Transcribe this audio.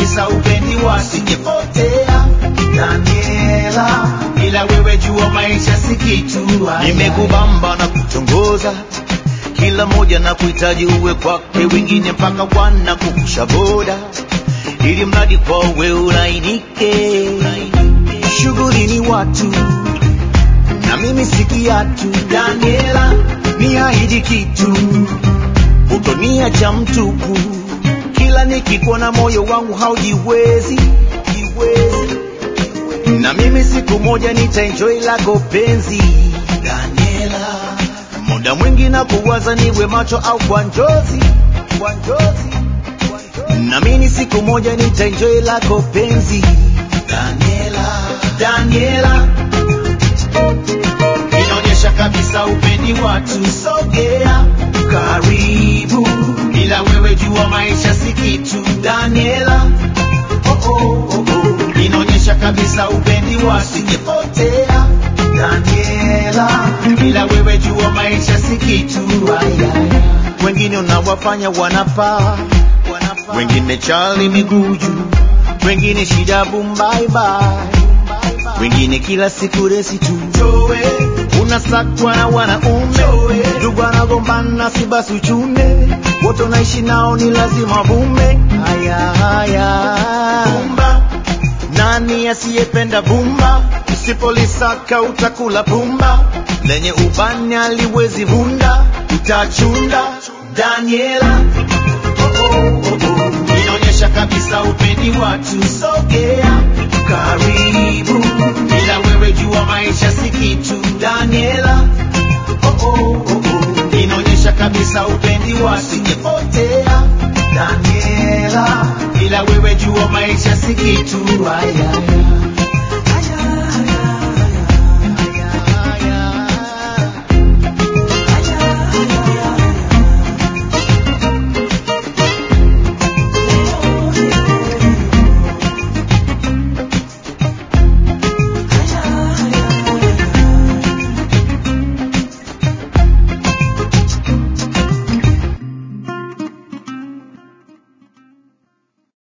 kabisa upendi wasijepotea Daniela, ila wewe jua maisha si kitu. Nimekubamba na kutongoza kila moja na kuhitaji uwe kwake, wengine mpaka wana kukusha boda, ili mradi kwa uwe ulainike. Shughuli ni watu na mimi si kiatu. Daniela, ni ahidi kitu, utoniacha mtupu. Kila nikikuona moyo wangu haujiwezi jiwezi. na mimi siku moja nitaenjoy lako penzi Daniela, muda mwingi na kuwaza niwe macho au kwa njozi kwa njozi kwa njozi. na mimi siku moja nitaenjoy lako penzi Daniela, Daniela inaonyesha kabisa upendi watu, sogea karibu, ila wewe jua maisha si kitu. Daniela, oh, oh, oh, oh. inaonyesha kabisa upendi watu, sijepotea. Daniela, ila wewe jua maisha si kitu. Ayaya. Wengine unawafanya wanapaa, wengine chali miguu juu, wengine shida bumbaibai wengine kila siku resi tu unasakwa na wanaume ndugu anagombana si basi uchune wote unaishi nao ni lazima vume haya haya bumba nani asiyependa bumba usipolisaka utakula bumba lenye ubani aliwezi vunda utachunda daniela oh, oh, oh, oh. inaonyesha kabisa upendi watu sogea karibu ila wewe jua maisha si kitu daniela oh, oh, oh, oh. inaonyesha kabisa upendi wasijepotea daniela ila wewe jua maisha si kitu ayaya